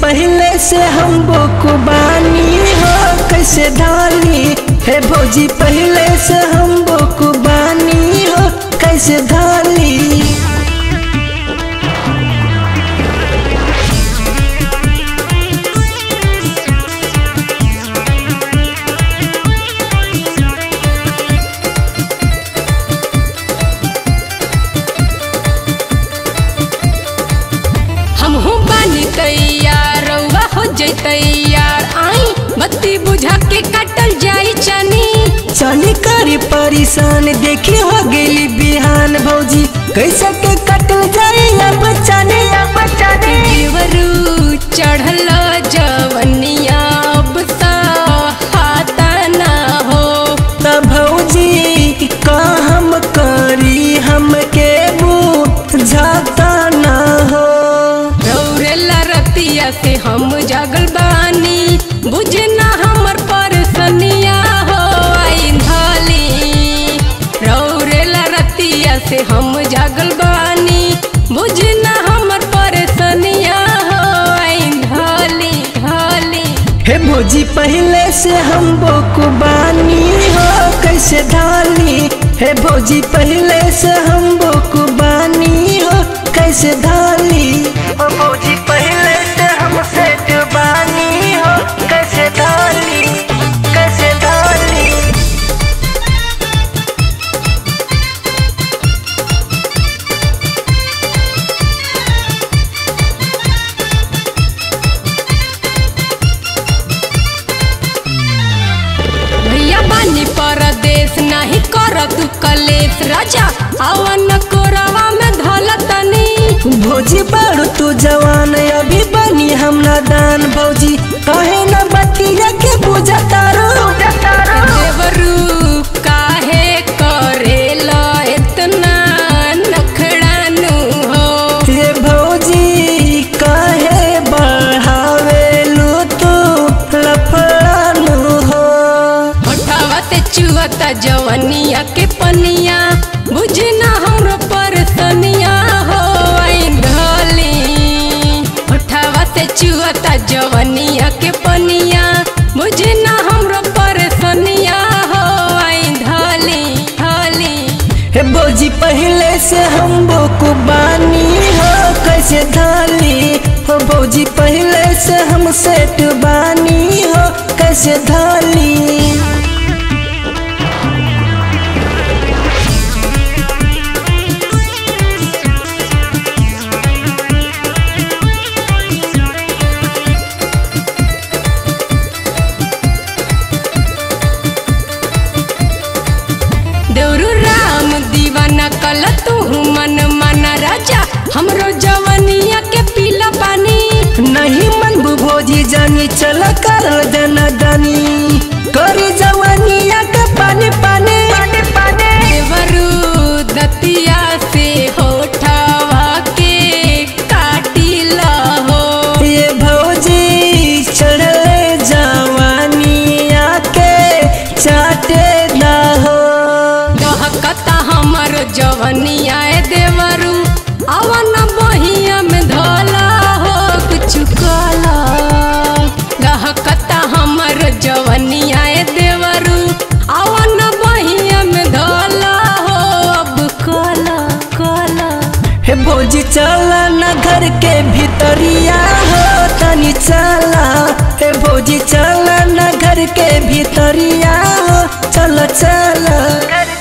पहले से हम बोकुबानी हो कैसे ढाली हे भौजी पहले से हम बोकुबानी हो कैसे ढाली हम हो बानी तैयार रउआ हो जैतै यार आई बत्ती बुझा के काटल जाई चनी चनी करी परेशान देखी हो गेली बिहान भौजी कैसे के कटल जाए अब चने अब चने देवरू चढ़ल जवनिया अब हाथा ना हो तब भौजी का हम करी हमके बुझाता ना हो रौरेला रतिया से हम जागल बानी बुझना हमर परसनिया हो आई धाली रौरेला रतिया से हम जागल बानी बुझना हमर परसनिया हो आई धाली धाली हे भौजी पहले से हम बोकुबानी हो कैसे ढाली हे भौजी पहले से हम बोकुबानी हो कैसे ढाली ओ भौजी पहले से हम सेठ बानी हो कैसे ढाली कैसे ढाली भैया बानी परदेश नहीं कर तू कलेश राजा आवन कोरवा में धल तनी भौजी बारू तू जवान अभी बनी हम नादान भौजी कहे न बतिया के बुझा तारो देवरू काहे करेला इतना नखड़ानु हो हे भौजी काहे बढ़ावेलू तू लफड़ानु हो उठावा से चुअता जवनिया के पनिया बुझना हमरो परसनिया हो आई ढली उठावा से चुअता जवनिया के पनिया बुझना हमरो परसनिया हो आई ढली ढली हे भौजी पहले से हम बोकुबानी हो कैसे ढाली हो भौजी पहले से हम सेठ बानी हो कैसे ढाली देवरू राम दीवाना कल तू मन माना राजा हमरो जवनिया के पीला पानी नहीं मन भोजी जानी चल कर देना दानी करी जवानिया के पानी पानी पानी पानी देवरू दतिया से होठावा के काटी हो ये भौजी चढ़ले जवानिया के चाटे ना हो दहकता हमर जवनिया ए देवरू अवन बहिया में धला हो कुछ काला दहकता हमर जवनिया ए देवरू अवन बहिया में धला हो अब काला काला हे भौजी चला न घर के भीतरिया हो तनी चला हे भौजी चला न घर के भीतरिया हो चल चल